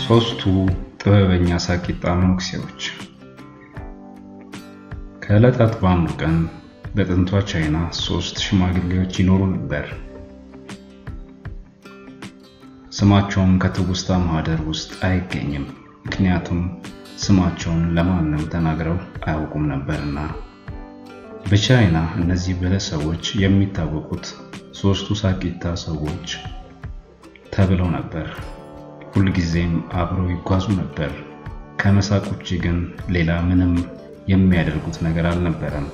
ሶስቱ ጥበበኛ ሳቂጣ መነኩሴዎች። ከዕለታት በአንዱ ቀን በጥንቷ ቻይና ሶስት ሽማግሌዎች ይኖሩ ነበር። ስማቸውም ከትውስታ ማህደር ውስጥ አይገኝም፣ ምክንያቱም ስማቸውን ለማንም ተናግረው አያውቁም ነበርና። በቻይና እነዚህ ብለሰቦች የሚታወቁት ሶስቱ ሳቂታ ሰዎች ተብለው ነበር። ሁልጊዜም አብረው ይጓዙ ነበር። ከመሳቅ ውጪ ግን ሌላ ምንም የሚያደርጉት ነገር አልነበረም።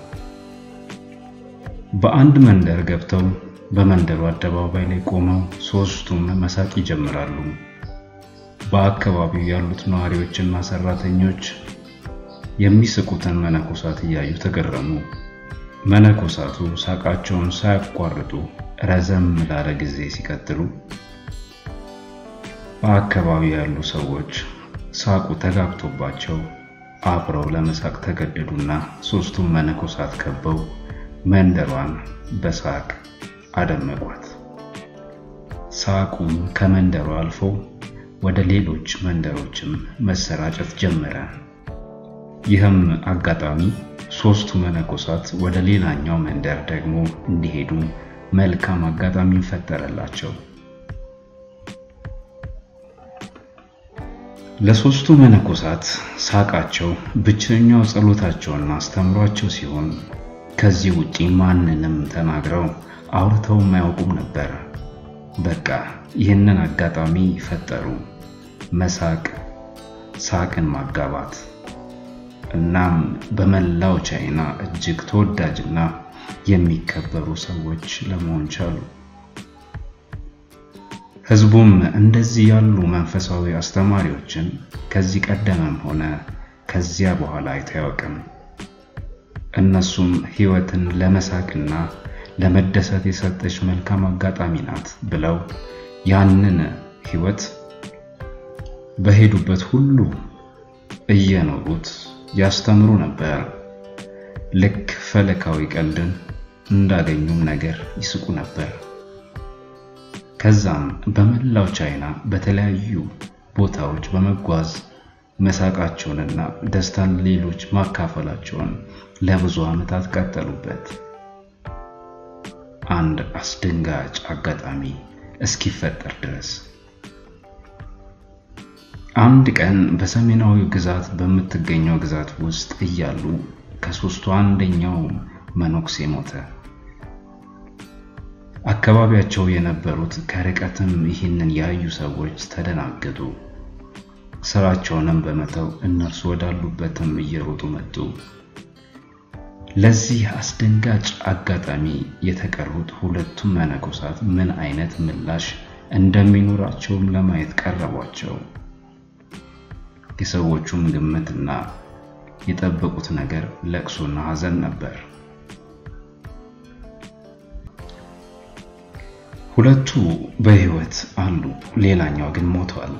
በአንድ መንደር ገብተው በመንደሩ አደባባይ ላይ ቆመው ሶስቱም መሳቅ ይጀምራሉ። በአካባቢው ያሉት ነዋሪዎችና ሰራተኞች የሚስቁትን መነኮሳት እያዩ ተገረሙ። መነኮሳቱ ሳቃቸውን ሳያቋርጡ ረዘም ላለ ጊዜ ሲቀጥሉ በአካባቢው ያሉ ሰዎች ሳቁ ተጋብቶባቸው አብረው ለመሳቅ ተገደዱና ሶስቱም መነኮሳት ከበው መንደሯን በሳቅ አደመቋት። ሳቁም ከመንደሯ አልፎ ወደ ሌሎች መንደሮችም መሰራጨት ጀመረ። ይህም አጋጣሚ ሶስቱ መነኮሳት ወደ ሌላኛው መንደር ደግሞ እንዲሄዱ መልካም አጋጣሚ ፈጠረላቸው። ለሶስቱ መነኮሳት ሳቃቸው ብቸኛው ጸሎታቸውና አስተምሯቸው ሲሆን ከዚህ ውጪ ማንንም ተናግረው አውርተውም አያውቁም ነበር። በቃ ይህንን አጋጣሚ ፈጠሩ፣ መሳቅ፣ ሳቅን ማጋባት። እናም በመላው ቻይና እጅግ ተወዳጅና የሚከበሩ ሰዎች ለመሆን ቻሉ። ህዝቡም እንደዚህ ያሉ መንፈሳዊ አስተማሪዎችን ከዚህ ቀደምም ሆነ ከዚያ በኋላ አይቶ አያውቅም። እነሱም ህይወትን ለመሳቅና ለመደሰት የሰጠች መልካም አጋጣሚ ናት ብለው ያንን ህይወት በሄዱበት ሁሉ እየኖሩት ያስተምሩ ነበር። ልክ ፈለካዊ ቀልድን እንዳገኙም ነገር ይስቁ ነበር። ከዛም በመላው ቻይና በተለያዩ ቦታዎች በመጓዝ መሳቃቸውንና ደስታን ሌሎች ማካፈላቸውን ለብዙ ዓመታት ቀጠሉበት። አንድ አስደንጋጭ አጋጣሚ እስኪፈጠር ድረስ አንድ ቀን በሰሜናዊ ግዛት በምትገኘው ግዛት ውስጥ እያሉ ከሶስቱ አንደኛው መነኩሴ ሞተ። አካባቢያቸው የነበሩት ከርቀትም ይህንን ያዩ ሰዎች ተደናገጡ። ስራቸውንም በመተው እነርሱ ወዳሉበትም እየሮጡ መጡ። ለዚህ አስደንጋጭ አጋጣሚ የተቀሩት ሁለቱም መነኮሳት ምን አይነት ምላሽ እንደሚኖራቸውም ለማየት ቀረቧቸው። የሰዎቹም ግምትና የጠበቁት ነገር ለቅሶና ሐዘን ነበር። ሁለቱ በህይወት አሉ፣ ሌላኛው ግን ሞቷል።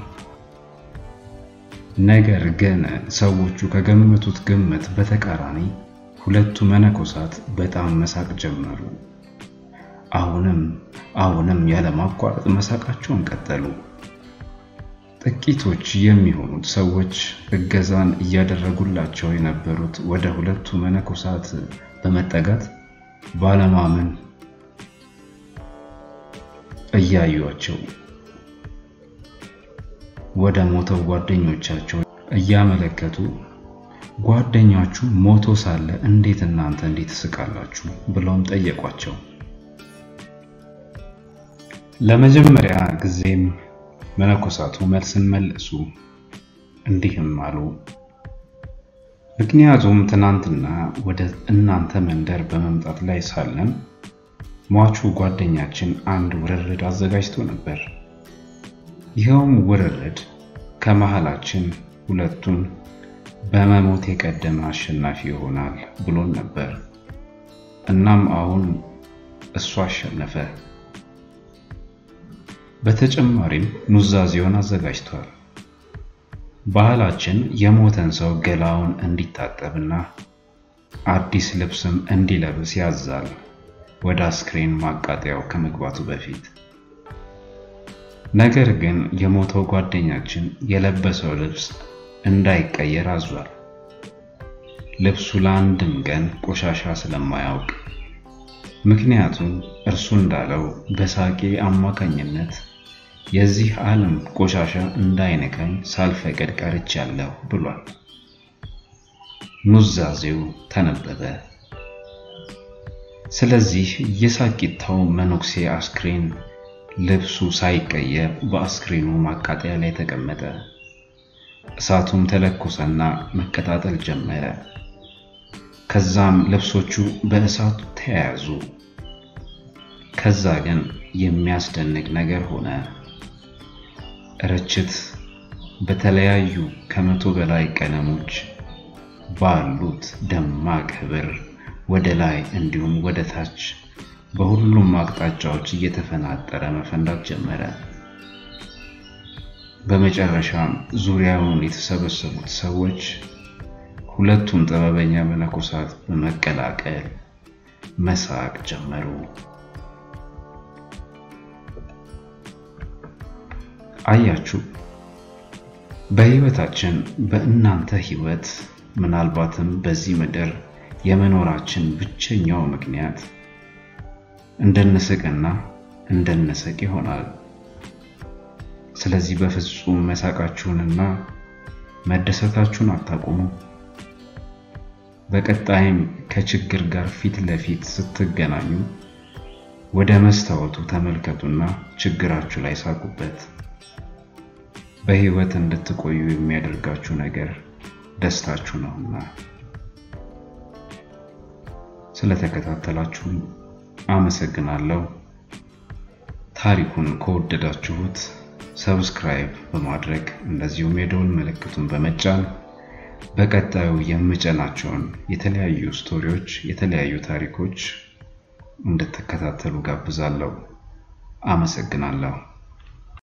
ነገር ግን ሰዎቹ ከገመቱት ግምት በተቃራኒ ሁለቱ መነኮሳት በጣም መሳቅ ጀመሩ። አሁንም አሁንም ያለማቋረጥ መሳቃቸውን ቀጠሉ። ጥቂቶች የሚሆኑት ሰዎች እገዛን እያደረጉላቸው የነበሩት ወደ ሁለቱ መነኮሳት በመጠጋት ባለማመን እያዩአቸው ወደ ሞተው ጓደኞቻቸው እያመለከቱ ጓደኛችሁ ሞቶ ሳለ እንዴት እናንተ እንዴት ትስቃላችሁ? ብለውም ጠየቋቸው። ለመጀመሪያ ጊዜም መነኮሳቱ መልስን መለሱ። እንዲህም አሉ። ምክንያቱም ትናንትና ወደ እናንተ መንደር በመምጣት ላይ ሳለን ሟቹ ጓደኛችን አንድ ውርርድ አዘጋጅቶ ነበር። ይኸውም ውርርድ ከመሃላችን ሁለቱን በመሞት የቀደመ አሸናፊ ይሆናል ብሎን ነበር። እናም አሁን እሱ አሸነፈ። በተጨማሪም ኑዛዜውን አዘጋጅቷል። ባህላችን የሞተን ሰው ገላውን እንዲታጠብና አዲስ ልብስም እንዲለብስ ያዛል፣ ወደ አስክሬን ማቃጠያው ከመግባቱ በፊት። ነገር ግን የሞተው ጓደኛችን የለበሰው ልብስ እንዳይቀየር አዟል። ልብሱ ለአንድም ቀን ቆሻሻ ስለማያውቅ ምክንያቱም እርሱ እንዳለው በሳቄ አማካኝነት የዚህ ዓለም ቆሻሻ እንዳይነካኝ ሳልፈቅድ ቀርቻለሁ ብሏል። ኑዛዜው ተነበበ። ስለዚህ የሳቂታው መነኩሴ አስክሬን ልብሱ ሳይቀየር በአስክሬኑ ማቃጠያ ላይ ተቀመጠ። እሳቱም ተለኮሰና መቀጣጠል ጀመረ። ከዛም ልብሶቹ በእሳቱ ተያያዙ። ከዛ ግን የሚያስደንቅ ነገር ሆነ። ርችት በተለያዩ ከመቶ በላይ ቀለሞች ባሉት ደማቅ ህብር ወደ ላይ እንዲሁም ወደ ታች በሁሉም አቅጣጫዎች እየተፈናጠረ መፈንዳት ጀመረ። በመጨረሻም ዙሪያውን የተሰበሰቡት ሰዎች ሁለቱም ጥበበኛ መነኮሳት በመቀላቀል መሳቅ ጀመሩ። አያችሁ፣ በህይወታችን በእናንተ ህይወት ምናልባትም በዚህ ምድር የመኖራችን ብቸኛው ምክንያት እንደነስቅና እንደነስቅ ይሆናል። ስለዚህ በፍጹም መሳቃችሁንና መደሰታችሁን አታቁሙ። በቀጣይም ከችግር ጋር ፊት ለፊት ስትገናኙ ወደ መስታወቱ ተመልከቱና ችግራችሁ ላይ ሳቁበት። በህይወት እንድትቆዩ የሚያደርጋችሁ ነገር ደስታችሁ ነውና። ስለተከታተላችሁኝ አመሰግናለሁ። ታሪኩን ከወደዳችሁት ሰብስክራይብ በማድረግ እንደዚሁም የደወል ምልክቱን በመጫን በቀጣዩ የምጨናቸውን የተለያዩ ስቶሪዎች፣ የተለያዩ ታሪኮች እንድትከታተሉ ጋብዛለሁ። አመሰግናለሁ።